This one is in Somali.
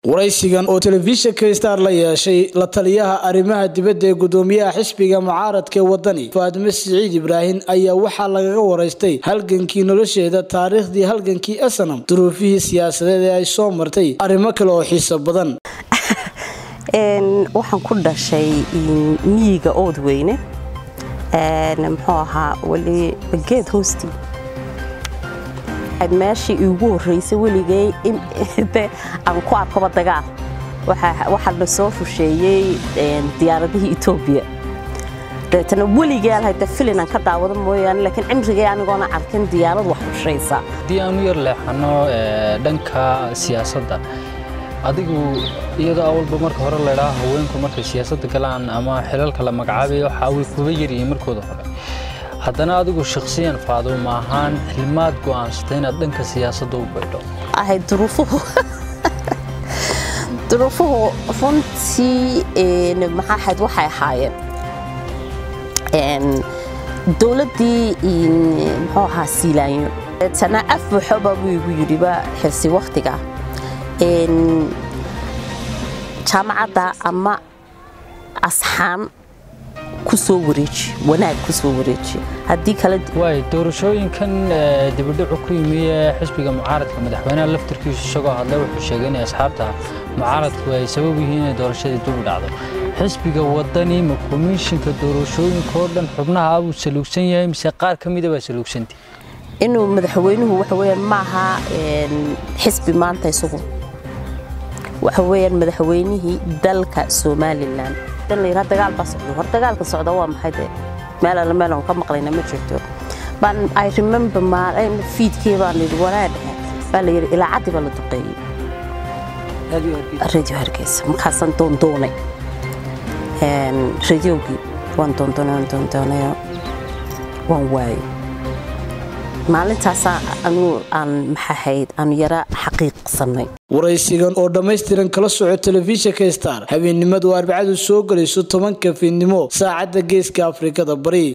waraysigan oo telefishinka star la yeeshay la taliyaha arrimaha dibadda ee gudoomiyaha xisbiga mucaaradka ee wadani faadime siciid ibraahim ayaa waxaa lagaga waraystay halgankii nolosheeda taariikhdii halgankii asanam duruufihii siyaasadeed ee ay soo martay arrimo kale oo xiiso badan waxaan ku dhashay miyiga oodweyne muxuu ahaa weli geed hoostii meeshii iigu horreysay weligay aan ku arkoba dagaal waxaa la soo fusheeyey diyaaradihii etoobiya dabeetana weligay aan hayda filin aan ka daawado mooyaane laakiin cimrigay anigoona arkin diyaarad wax fushaysa haddii aan u yar leexano dhanka siyaasadda adigu iyadoo awalba marka hore laydhaa haweenku markay siyaasadda galaan ama xilalka la magacaabayo waxaa way kuba yaryihiin markooda hore haddana adigu shakhsiyan faaduuma ahaan xilmaad go'aansatay inaad dhanka siyaasadda u baydho ahay duruufuhu duruufuhu runtii maxaa ahayd waxay ahaayeen dowladdii muxuu ahaa siilaanyo tana af buuxoba buu igu yidhiba xilsi wakhtiga jaamacadda ama asxaan kusoo wareeji wanaag kusoo wareeji haddii kale waay doorashooyinkan dibadhacu ku yimi ee xisbiga mucaaradka madaxweynaha laftarkiisu isagoo hadlay wuxuu sheegay inay asxaabta mucaaradku ay sabab yihiin inay doorashadii dub dhacdo xisbiga wadani ma komishinka doorashooyinka oo dhan xubnaha buu saluugsan yahay mise qaar ka mida baa saluugsantay inuu madaxweynuhu waxa weyaan maaha xisbi maanta isagu waxa weyaan madaxweynihii dalka somalilan layidhaa dagaal baa socda hor dagaalka socda waa maxay dee meel alle meel aan ka maqlayna ma jirto baan i remember maalin fiidkii baan yidhi wanaa dhehe baa la yidhi ilaacadii baa la duqeeyey radio hargeysa markaasaan doondoonay radiogii waan doondoonay waan doondoonayo waan waayey maalintaasaa anuu aan maxahayd aanu yara xaqiiqsanay waraysigan oo dhammaystiran kala soco telefishinka star habeennimadu arbacadu soo gelayso tobanka fiidnimo saacadda geeska afrikada bari